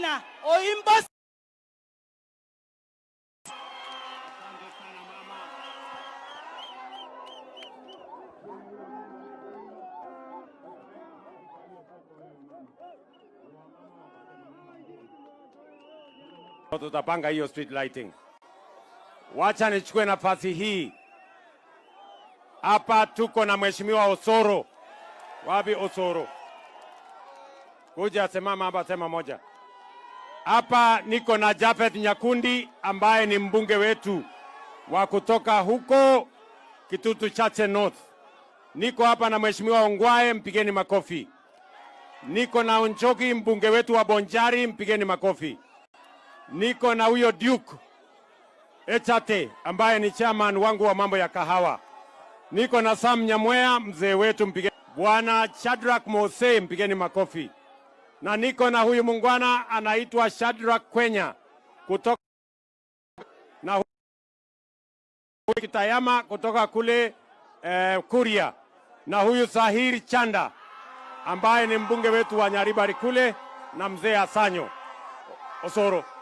Kwenya oimbo tutapanga hiyo street lighting. Wacha nichukue nafasi hii hapa, tuko na mheshimiwa Osoro. Wapi Osoro? Kuja simama hapa, sema moja. Hapa niko na Japhet Nyakundi ambaye ni mbunge wetu wa kutoka huko Kitutu Chache North. Niko hapa na mheshimiwa Ongwae, mpigeni makofi. Niko na Onchoki, mbunge wetu wa Bonjari, mpigeni makofi. Niko na huyo Duke Echate ambaye ni chairman wangu wa mambo ya kahawa. Niko na Sam Nyamwea mzee wetu, mpigeni. Bwana Shadrack Mose, mpigeni makofi. Na niko na huyu mungwana anaitwa Shadrack Kwenya kutoka na huyu Kitayama kutoka kule eh, Kuria, na huyu Sahir Chanda ambaye ni mbunge wetu wa Nyaribari kule na mzee Asanyo Osoro.